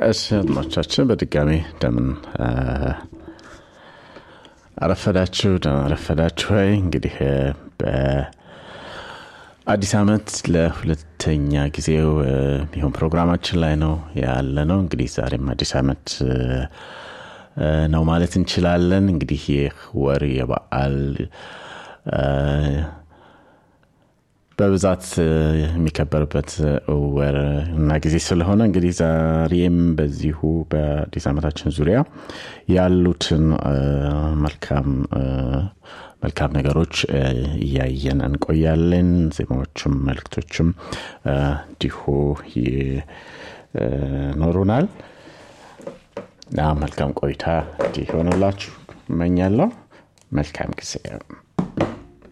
እሺ አድማጮቻችን በድጋሚ እንደምን አረፈዳችሁ ደህና አረፈዳችሁ ወይ እንግዲህ በአዲስ አመት ለሁለተኛ ጊዜው የሚሆን ፕሮግራማችን ላይ ነው ያለ ነው እንግዲህ ዛሬም አዲስ አመት ነው ማለት እንችላለን እንግዲህ ይህ ወር የበዓል በብዛት የሚከበርበት ወር እና ጊዜ ስለሆነ እንግዲህ ዛሬም በዚሁ በአዲስ ዓመታችን ዙሪያ ያሉትን መልካም መልካም ነገሮች እያየን እንቆያለን ዜማዎችም መልክቶችም እንዲሁ ይኖሩናል መልካም ቆይታ እንዲሆንላችሁ እመኛለሁ መልካም ጊዜ